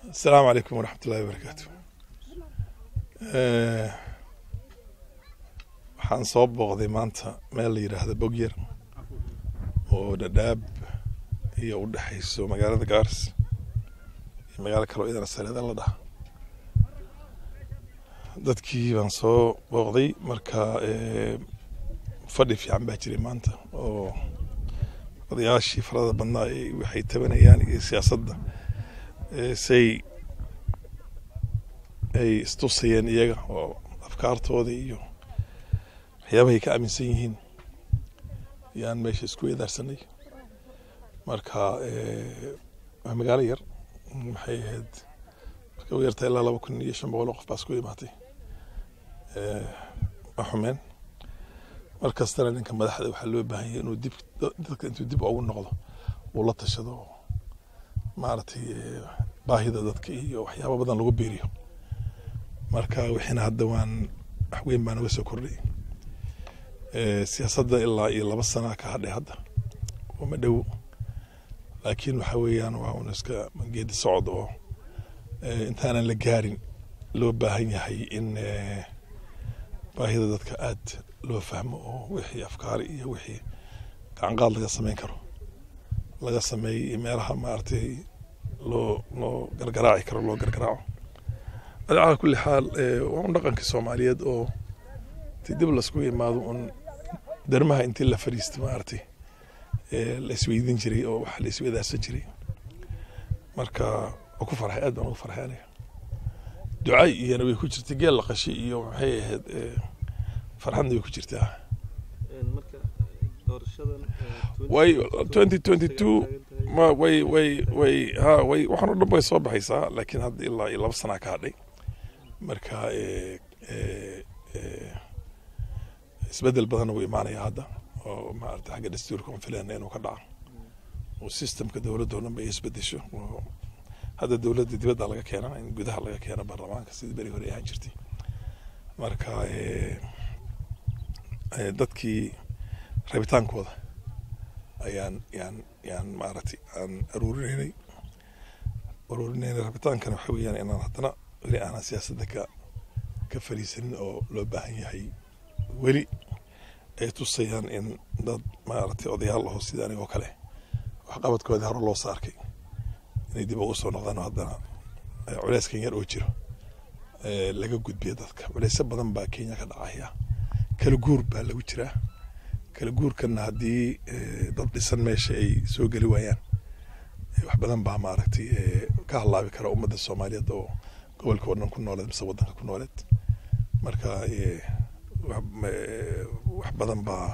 asalaamu calaykum waraxmat ullahi wabarakaatu waxaan soo booqday maanta meel la yidhaahda bogyar oo dhadhaab iyo u dhexayso magaalada gaaris iyo magaalo kaloo idana sareeda la dhaha dadkii baan soo booqday marka fadhi fiican baa jiray maanta oo odayaashii farada badnaa waxay tabanayaan iyo siyaasadda say ay istusayeen iyaga oo afkaartooda iyo waxyaabahay ka aaminsan yihiin yaan meesha isku weedaarsanay marka waa magaalo yar maxay ahayd marka u yarta ilaa laba kun iyo shan boqol oo qof baa isku imaatay ma xumeen mar kastana ninka madaxda waxaa loo baahan yahay inuu dib dadka intuu dib ugu noqdo uu la tashado maaragtay baahida dadka iyo waxyaaba badan lagu biiriyo marka wixiina hadda waan wax weyn baa naga soo kordhay siyaasadda ilaa iyo laba sana ka hadhay hadda uma dhow laakiin waxa weeyaan waa un iska geedi socod oo intaanan la gaarin loo baahan yahay in baahida dadka aad loo fahmo oo wixii afkaari iyo wixii gacanqaad laga sameyn karo laga sameeyey meelaha maaragtay loo loo gargaraaci karo loo gargaraaco calaa kulli xaal waa un dhaqankii soomaaliyeed oo intii dib lasku imaado un darmaha intii la fadhiista maaragtay la isweydiin jiray oo wax la isweydaarsan jiray marka waa ku farxay aad baan ugu farxay aniga ducay iyana way ku jirtay geel la qashay iyo maxay ahayd farxadna way ku jirtaa way twenty twenty two ma way way way ha way waxaan o dhan way soo baxaysaa laakiin hadda ilaa iyo laba sanaa ka hadhay marka isbedel badanna wuu imaanaya hadda oo maarata xagga dastuurka on filana inuu ka dhaco oo systemka dowladda o dhan ba ay isbedesho hadda dowladda dibadda laga keena in gudaha laga keeno baarlamaanka sidii beri hore ahaan jirtay marka dadkii rabitaankooda ayaan yaan yaan maaragtay aan aruurinaynay aruurinaynay rabitaankana waxa weeyaan inaan haddana weli aanan siyaasadda ka ka fariisanin oo loo baahan yahay weli ay tusayaan in dad maaragtay odayaal aho sida anigoo kale waxqabadkoodii hore loo saarkay inay dib ugu soo noqdaan oo haddana culeyskan yar oo jiro laga gudbiya dadka culeysyo badan baa kenya ka dhacaya kala guur baa lagu jiraa kala guurkana haddii dad dhisan meesha ay soo geli waayaan wax badan baa maaragtay ka halaabi kara ummadda soomaaliyeed oo gobolka oo dhan ku nooleed mise waddanka ku nooleed marka wax badan baa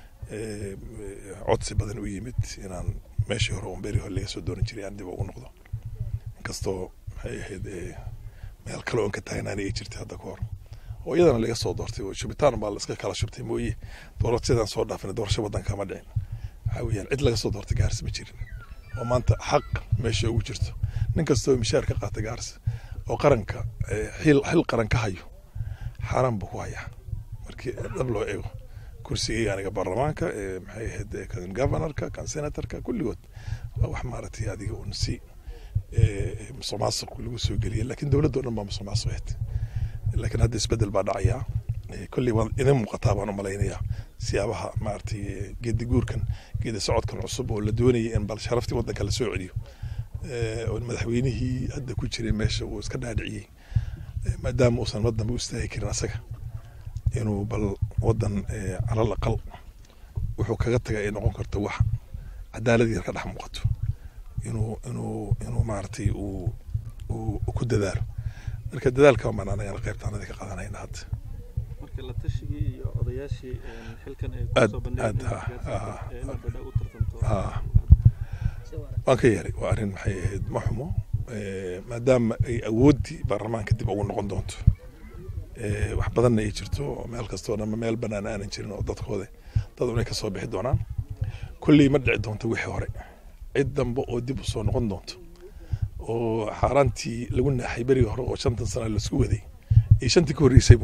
codsi badan u yimid inaan meeshii hore un beri hore laga soo doonan jiray aan dib ugu noqdo inkastoo maxay ahayd meel kale oon ka taagnaani ay jirtay hadda ka hor oo iyadana laga soo doortay oo shubitaan baa la iska kala shubtay mooye doorashadaan soo dhaafin doorasho waddanka ma dhicin waxaa weeyaan cid laga soo doortay gaaris ma jirin oo maanta xaq meesha ugu jirto nin kastoo mishaar ka qaata gaaris oo qaranka xil xil qaran ka hayo xaaraan buu ku hayaa markii dhab loo eego kursigayga aniga baarlamaanka maxay ahayd kan governorka kan senatorka kulligood waa wax maaragtay adiga un si musuq maasuq lagu soo geliyay laakiin dowladda o dhan baa musuq maasuq ahayd laakiin hadda isbedel baa dhacayaa kolley waa idin muuqataa baan u malaynayaa siyaabaha maaragtay geedi guurkan geedi socodkan cusub oo la doonayay in bal sharaftii waddanka la soo celiyo oo madaxweynihii hadda ku jiray meesha uu iska dhaadhiciyey maadaama uusan waddanba u istaagi karin asaga inuu bal waddan calal aqal wuxuu kaga taga ay noqon karto wax cadaalad yar ka dhex muuqato inuu inuu inuu maaragtay uu uu ku dadaalo marka dadaalka baan anagana qaybtaanada ka qaadanayna hadda marka la tashigii iyo odayaashii xilkan ay aad kusoo aad bandhigeen inaad badha u tartanto waan ka yeeray waa arrin maxay ahayd ma xumo maadaama ay awooddii baarlamaanka dib ugu noqon doonto wax badanna ay jirto meel kastoo dhan meel banaan aanan jirin oo dadkooda dad unay ka soo bixi doonaan kolley ma dhici doonto wixii hore cid dambe oo dib usoo noqon doonto oo xaaraantii lagu naaxay berigii hore oo shantan sana laisku waday iyo shantii ka horreysayba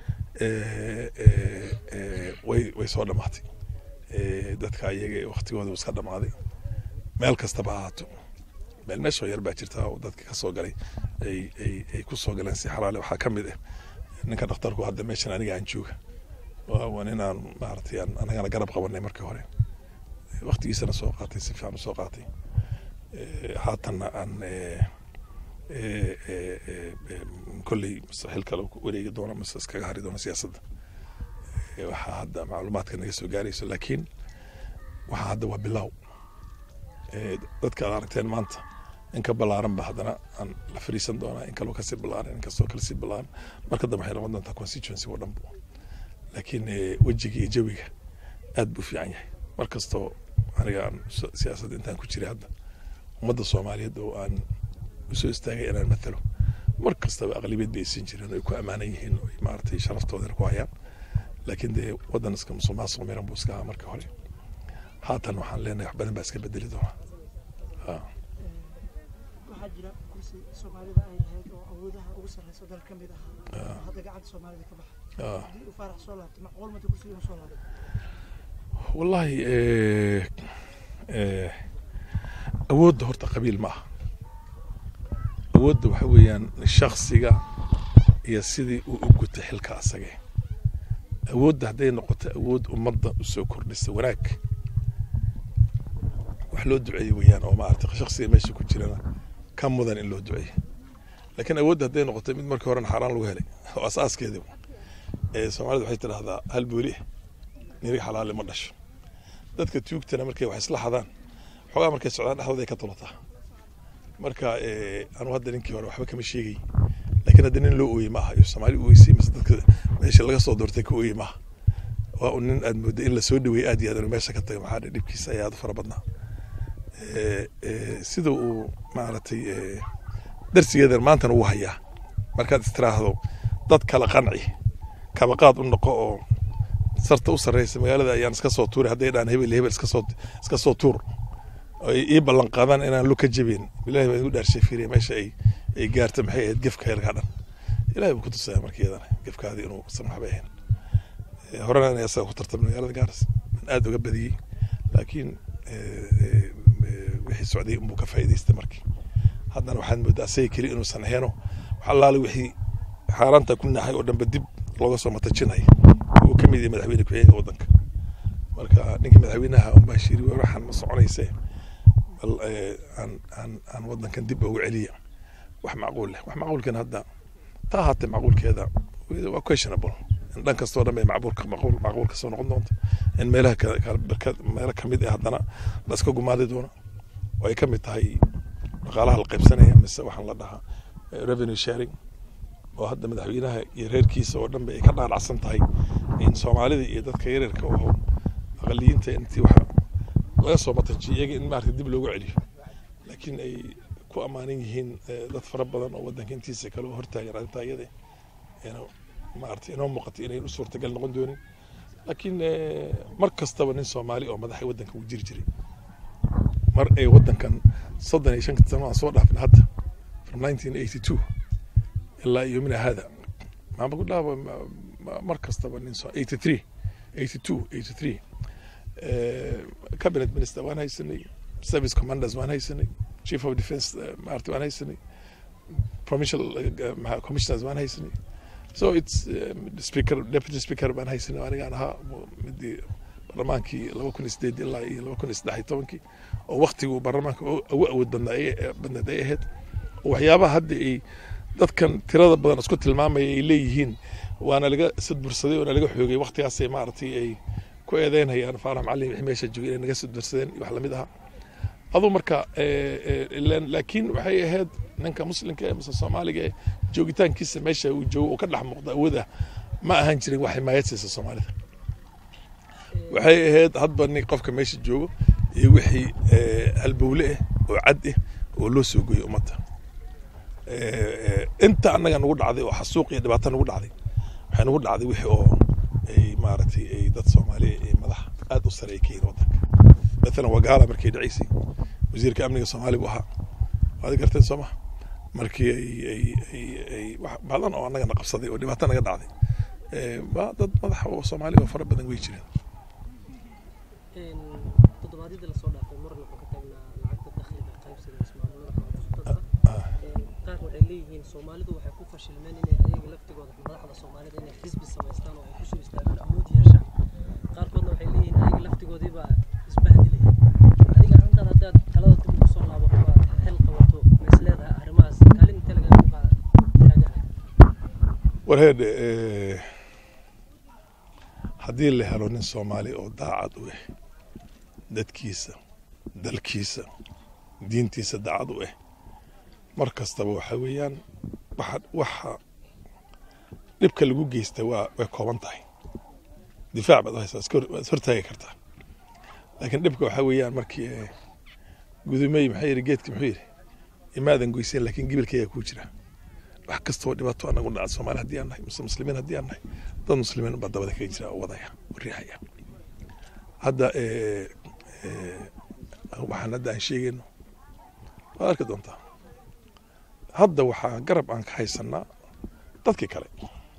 way way soo dhamaatay dadka ayaga waktigooda iska dhamaaday meel kastaba ahaato meel meeshoo yar baa jirta oo dadka ka soo galay ay ay ay ku soo galeen si xalaale waxaa ka mid ah ninka dhakhtarku hadda meeshan aniga aan jooga waa nin aan maaragtay aan anagana garab qabanay markii hore waktigiisana soo qaatay si fiican u soo qaatay haatanna aan kolley xil kale wareegi doono mise iskaga hari doono siyaasadda waxaa hadda macluumaadka naga soo gaarayso laakiin waxaa hadda waa bilow dadka aad aragteen maanta in ka ballaaran ba haddana aan la fariisan doonaa in kaloo kasii ballaaran in kastoo kale sii ballaaran marka dambe waxay noqon doontaa constituency oo dhan laakiin wejiga iyo jawiga aad buu fiican yahay mar kastoo aniga aan siyaasadda intaan ku jiray hadda ummadda soomaaliyeed oo aan usoo istaagay inaan matalo mar kastaba aqlibiyad bay siin jireen oo ay ku ammaanan yihiin oo maaragtay sharaftoodana ku hayaan laakiin dee waddan iska musuqmaasuq miran buu iska ahaa markii hore haatan waxaan leenahay wax badan baa iska bedeli doona waxaa jira kursi soomaalida ay lahayd oo awoodaha ugu sarreysa dal ka mid ahaa oo hadda gacanta soomaalida ka baxay haddii uu faarax soo laabto macquul mata kursiga inuu soo laabto wallahi awoodda horta qabiil ma aha awoodda waxa weeyaan shaksiga iyo sidii uu u guta xilka asage awoodda hadday noqoto awood ummadda usoo kordhisa wanaag wax loo duceeye weeyaan oo maarata shaksiga meesha ku jirana ka mudan in loo duceeye laakiin awoodda hadday noqoto mid markii horena xaaraan lagu helay oo asaaskeedi soomaalida waxay tidhaahdaa hal booli nirig xalaale ma dhasho dadka tuugtana markay wax isla xadaan xoogaa markay socdaan dhexdooda ay ka tulataa marka anu hadda ninkii hore waxba kama sheegay laakiin hadda nin loo ooyey maaha iyo soomaali ooyeysay mise dadka meesha laga soo doortay ka ooyey maaha waa un nin aad mooda in lasoo dhaweeyey aad iyo aad meesha ka tagay maxaa dhibkiisa ayaa aad fara badnaa sida uu maaragtay darsigeedan maantana uu hayaa markaad istiraahdo dad kala qanci kabaqaad u noqo oo sarta u sarreysa magaalada ayaan iska soo tuuray hadday dhaan hebel hebel iska soo iska soo tuur ay ii ballan qaadaan inaan lu ka jabin bilahi baan igu dhaarshay fiiriya meesha ay ay gaarta maxay ahayd gefka heelkaa dhan ilahi buu ku tusaya marka iyadana gefkaadii inuu san waxbay ahayn horena inay asaga ku tartamay magaalada gaaras aan aada uga badiyey laakiin wixii socday unbuu ka faa'iidaystay markii haddana waxaad moodaa asaga keli inuusan aheeno wax allaale wixii xaaraanta ku naxay oo dhanba dib looga soo matajinaya uu ka mid yahay madaxweyne ku-xigeenka waddanka marka ninkii madaxweynaha unbaa shiri waxaan ma soconayse bal aan aan aan waddankan dib ugu celiya wax macquul leh wax macquulkan hadda taa haatee macquulkeeda waa questionable in dhan kastoo dhan bay macquulka macquul macquul kasoo noqon doonto in meelaha meelo kamid ah haddana la iska gumaadi doono oo ay ka mid tahay dhaqaalaha la qaybsanaya mise waxaan la dhahaa revenue sharing oo hadda madaxweynaha iyo reerkiisa oo dhan ba ay ka dhaadhacsan tahay in soomaalida iyo dadka yaryarka oo aqaliyiinta intii waxa laga soo matajiyo iyaga in maarata dib loogu celiyo laakiin ay ku ammaanan yihiin dad fara badan oo waddanka intiisa kale oo hortaagan arrintaa iyada maarata inoo muuqatay inayn u suurtagal noqon doonin laakiin mar kastaba nin soomaali oo madaxa waddanka uu jiri jiray mar ay waddankan soddon iyo shanka sano aan soo dhaafin hadda from nineteen eighty two ilaa yomina hada maama ku dhaaba mar kastaba nin eighty three eighty two eighty three cabinet minister waan haysanay service commanders waan haysanay chief of defence maarta waan haysanay provincial commissioners waan haysanay so it's speaker deputy speaker baan haysanay anigaan ahaa midii barlamaankii laba kun iyo sideed ilaa iyo laba kun iyo saddex iyo tobankii oo waktiguu baarlamaanka ugu awood badnaa badneed ay ahayd oo waxyaabaha hadda ay dadkan tirada badan isku tilmaamaya ay leeyihiin waana laga sadbursaday waana laga xoogay waktigaasay maaragtay ay ku eedeynayaan faarax macalin wixii meesha joogay inay naga sadbursadeen wax lamid aha aduu marka laakiin waxay ahayd ninka muslimka ee mise soomaaliga ee joogitaankiisa meesha uu joogo oo ka dhex muuqda awood ah ma ahaan jirin wax himaayad siisa soomaalida waxay ahayd hadba nin qofka meesha joogo iyo wixii halbowle ah oo cad ah oo loo soo goyey ummadda inta annaga nagu dhacday oo xasuuq iyo dhibaato nagu dhacday waxay nagu dhacday wixii oo ay maaragtay ay dad soomaaliya ay madax aad u sare ay ka yihiin waddanka maalan wagaala markay dhacaysay wasiirka amniga soomaaliya buu ahaa waad garteen soo maha markii ay ay ay ay wax badan oo annagana qabsaday oo dhibaato naga dhacday waa dad madax oo soomaaliya oo fara badan way jireen toddobaadyadii lasoo dhaafay mar wuxuu ka taagnaa lacagta dakhliga qaybsiga ismaamullada leeyihiin soomaalidu waxay ku fashilmeen inay ayaga laftigooda madaxda soomaalida inay xisbi samaystaan oo ay ku soo istaagaan awood yeeshaan qaarkoodna waxay leeyihiin ayaga laftigoodiibaa isbahdilaya adiga ahantaad haddaad talada dib ugu soo laabato aad xil qabato ma is leedahay arrimahaas kaalin inte lagaa ku qaada taagan warheed haddii la helo nin soomaali oo daacad u ah dadkiisa dalkiisa diintiisa daacad u ah mar kastaba waxa weeyaan waxa waxa dhibka lagu geysta waa way kooban tahay difaac baad u haysaa iska hor- waad is hortaagi kartaa laakiin dhibka waxa weeyaan markii eh, gudumey maxaa yidhi geedki muxuu yidhi imaadan goyseen laakiin gibilkaygaa kuu jira wax kastoo dhibaato anagu dhaca soomaali haddii aan nahay mise muslimiin haddii aan nahay dad muslimiin baa dabada kaga jira oo wadaya oo riixaya hadda eh, eh, waxaan hadda aan sheegayno waad arki doontaa hadda waxaa garab aan ka haysanaa dadkii kale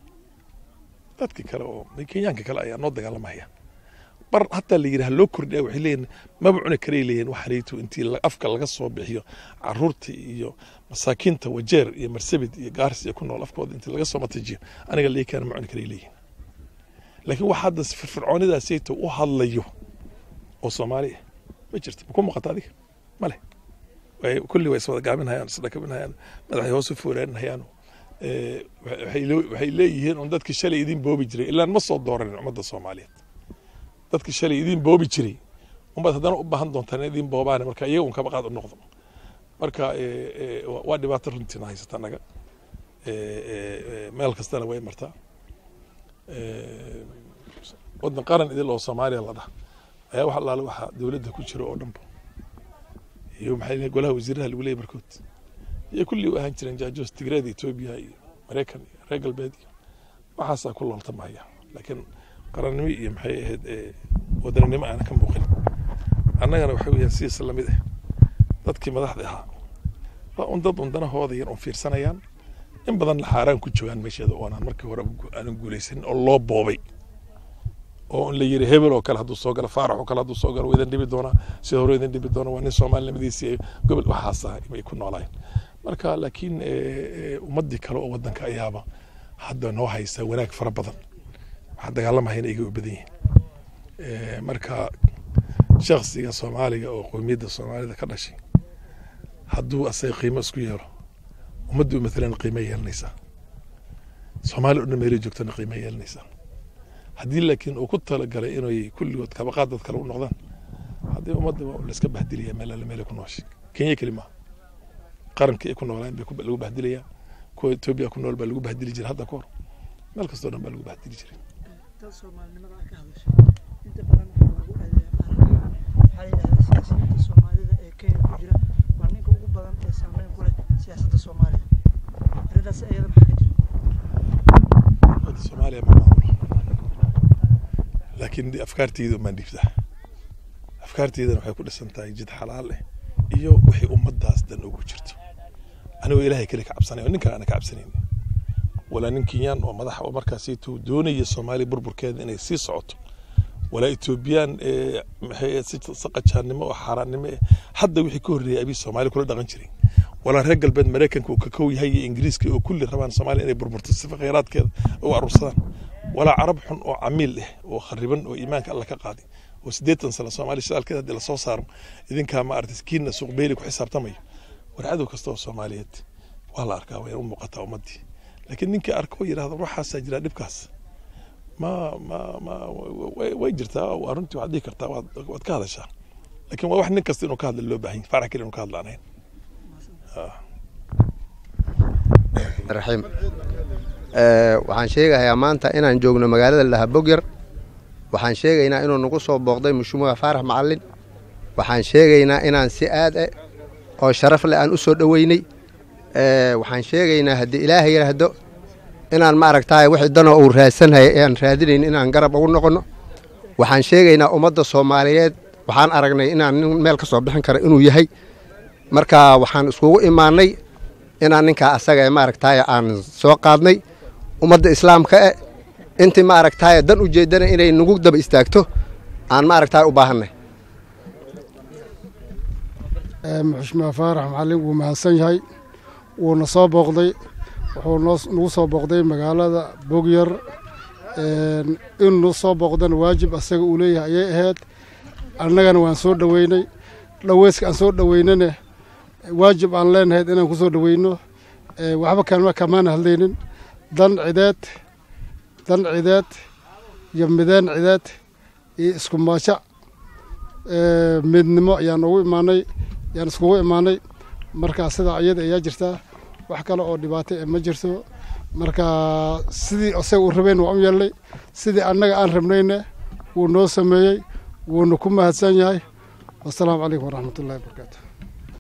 dadkii kale oo kenyaanka kale ayaa noo dagaalamaya bar hataa la yidhaha loo kordhiya waxay leeyihin maba cuni karay leeyihin waxaanaytu intii la- afka laga soo bixiyo caruurta iyo masaakiinta wajeer iyo marsabit iyo gaaris iyo ku nool afkooda intii laga soo matajiyo aniga lii keena ma cuni karay leeyihin laakiin wax hadda firfircoonidaasayto u hadlayo oo soomaali ah ma jirto ma ku muuqata adiga ma leh way kulli way iswada gaaminhayaan isdhakabinhayaan madaxay hoos u fooraaninhayaan Eh, waxay loo- waxay leeyihiin un dadkii shalay idin boobi jiray ilaan ma soo dooranin ummadda soomaaliyeed dadkii shalay idin boobi jiray unbaad haddana u baahan doontaan in idin boobaane marka iyaga un kaba qaad u noqdo marka eh, eh, waa- waa dhibaato runtiina haysata annaga Eh, eh, eh, meel kastana way martaa Eh, waddan qaran idil oo soomaaliya la dhah ayaa wax allaale waxa dowladda ku jiro oo dhanba iyo maxay leeyihin golaha wasiiraha lagu leeyahy barkood iyo kulli u ahaan jireen jaajoos tigreeda etoobiya iyo maraykan iyo reer galbeed iyo waxaasaa ku looltamaya laakiin qarannimo iyo maxay ahayd eh, wadaninimo aana ka muuqin annagana waxa weeyaan sidiisa lamid ah dadkii madaxda ahaa waa un dad un danahooda yar un fiirsanayaan in badan xaaraan ku joogaan meesheeda oonaan markii hore aanan guulaysanin oo loo boobay oo la yiri hebel oo kale hadduu soo galo faarax oo kale hadduu soo galo waa idin dhibi doonaa sida hore idin dhibi doona waa nin soomaalinimadiisii gobol waxaas ah bay ku noolaayeen marka laakiin eh, eh, ummadii kale oo wadanka ayaaba hadda noo haysa wanaag fara badan waxaa dagaalamahayna iga u badan yihiin Eh, marka shaksiga soomaaliga oo qowmiyadda soomaalida ka dhashay hadduu asaga qiimo isku yeelo ummaddu matalan qiimo yeelanaysaa soomaali o dhan meelay joogtana qiimo yeelanaysaa haddii laakiin uu ku talagalay inay kulligood kabaqaad dad kale u noqdaan haddii ummadda waa la iska bahdilaya meel alle meelay ku nooshay kenya keli maaha qarankii ay ku noolaan bay ku- lagu bahdilayaa kuwa etoobiya ku nool baa lagu bahdili jiray hadda ka hor meel kastoo dhan baa lagu bahdili jiray dad soomaalinimada aad ka hadashay inta badan waxaa lagu adeeyaa waxaa la yidhahdaa siyaasiyiinta soomaalida ee kenya ku jira waa ninka ugu badan ee saameyn ku leh siyaasadda soomaaliya arrintaas iyada maxaa ka jira ummadda soomaaliya ma maamulo laakiin de afkaarteyda umaan dhiibtaa afkaarteydana waxay ku dhisan tahay jid xalaal ah iyo wixii ummaddaas dan ugu jirto anigoo ilaahay kale ka cabsanay oo ninkan aana ka cabsanayn walaa nin kenyaan oo madax oo markaasaytuu doonaya soomaaliya burburkeeda inay sii socoto walaa etoobiyaan ee maxay ahayd si saqajaannimo oo xaaraannimo eh hadda wixii ka horreeyay abii soomaali kula dhaqan jiray walaa reer galbeed maraykanka uu ka kow yahay iyo ingiriiska oo kulli rabaan soomaaliya inay burburto sifa khayraadkeeda u aruursadaan walaa carab xun oo camiil ah oo khariban oo iimaanka alla ka qaaday oo siddeetan sano soomaaliya shidaalkeeda haddii lasoo saaro idinkaa ma aragtay kiina suuq beyli ku xisaabtamayo war cadow kasta oo soomaaliyeed waa la arkaa way u muuqataa ummaddii laakiin ninkii arko oo yidhahda waxaasaa jira dhibkaas ma ma ma way, way jirtaa waa runtii waxaad dhihi kartaa waad, waad ka hadashaa laakiin waa wax nin kasta inuu ka hadla loo baahan yahay farax keli inuu ka hadla aan ahayn raxiim Eh, waxaan sheegayaa maanta inaan joogno magaalada laha bogyar waxaan sheegaynaa inuu nagu soo booqday mushumuha faarax macalin waxaan sheegaynaa inaan si aad eh oo sharaf leh aan u soo dhoweynay Eh, waxaan sheegaynaa haddii ilaahay yidhaahdo inaan ma aragtaay wixii danoo uu raadsanhaya ee aan raadinayn inaan garab ugu noqonno waxaan sheegaynaa ummadda soomaaliyeed waxaan aragnay inaan nin meel ka soo bixin kara inuu yahay marka waxaan iskugu imaanay inaan ninkaa asaga ee maaragtaay aan soo qaadnay ummadda islaamka e intii maaragtaay dan ujeedana inay nagu daba istaagto aan maaragtaay u baahanay muxushmaa faarax macallin wuu mahadsan yahay wuuna soo booqday wuxuu noo nagu soo booqday magaalada bogyar inuu soo booqdana waajib asaga uu leeyahay ayay ahayd annagana waan soo dhoweynay dhaweyska aan soo dhoweynana waajib aan leenahayd inaan ku soo dhoweyno waxba kama kamaana hadlaynin dan cideed dan cideed iyo mideen cideed iyo isku maajac midnimo ayaan ugu imaanay ayaan iskugu imaanay markaa sidaa iyada ayaa jirtaa wax kale oo dhibaato e ma jirto marka sidii isaga uu rabeyn waan u yeelnay sidii annaga aan rabnayna wuu noo sameeyey wuuna ku mahadsan yahay wasalaamu calaykum waraxmat ullahi wabarakaatu